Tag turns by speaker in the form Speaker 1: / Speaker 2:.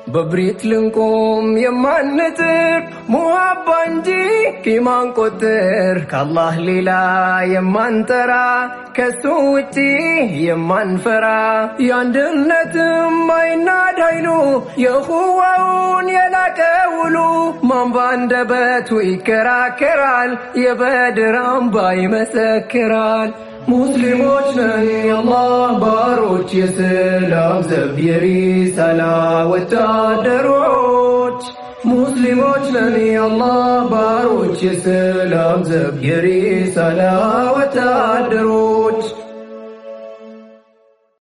Speaker 1: በብሪት ልንቆም የማንጥር ሙሀባ እንጂ ቂማን ቆጥር ከአላህ ሌላ የማንጠራ ከሱ ውጪ የማንፈራ የአንድነትም አይናድ ኃይሉ የኹዋውን የላቀ ውሉ ማን ባንደበቱ ይከራከራል የበድር አምባ ይመሰክራል ሙስሊሞች ነን የአላህ ባሮች የሰላም ዘብ የሪሳላ ወታደሮች ሙስሊሞች ነን የአላህ ባሮች የሰላም ዘብ የሪሳላ ወታደሮች